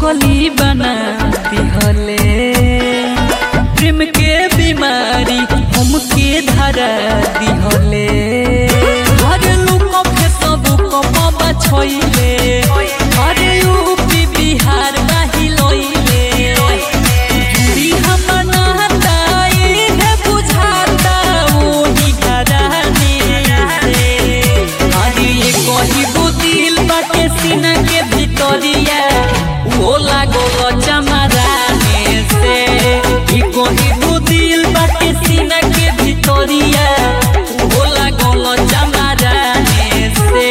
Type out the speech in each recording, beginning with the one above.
पगली बना दिहले प्रेम के बीमारी हमके धरा दिहले हर लोग के सब कपा छोइले हर यूपी बिहार नाही लोइले जुड़ी हम नहताई है बुझाता ओही घराने से अरे ये कही दिल बाटे सीना के भितरिया वो लागो चमराने से ये कही दिल बाटे सीना के भितरिया वो लागो चमराने से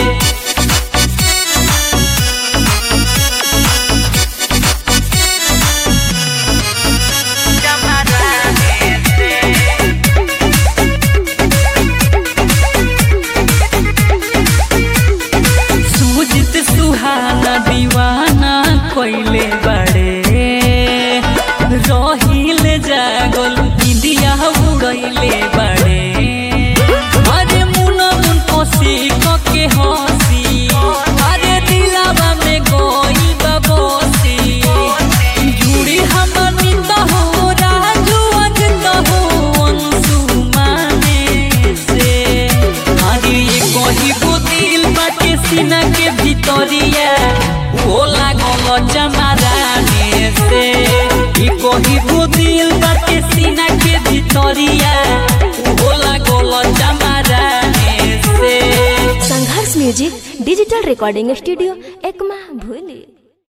सुजित सुहाना दीवाना कोइले बड़े रहिल जागल इंडिया उड़ैले बड़े अरे मुन मुन कोसी के हंसी अरे दिलावा में गोई बबोसी जुड़ी हमनी तो हो राजू अजत हो अंशु माने से अरे ये कही को दिल बाटे सीना के भितरिया वो लागल जमाराने से ये कही को दिल बाटे सीना के भितरिया वो लागल जमाराने से Sangharsh music digital recording studio Ekma भूली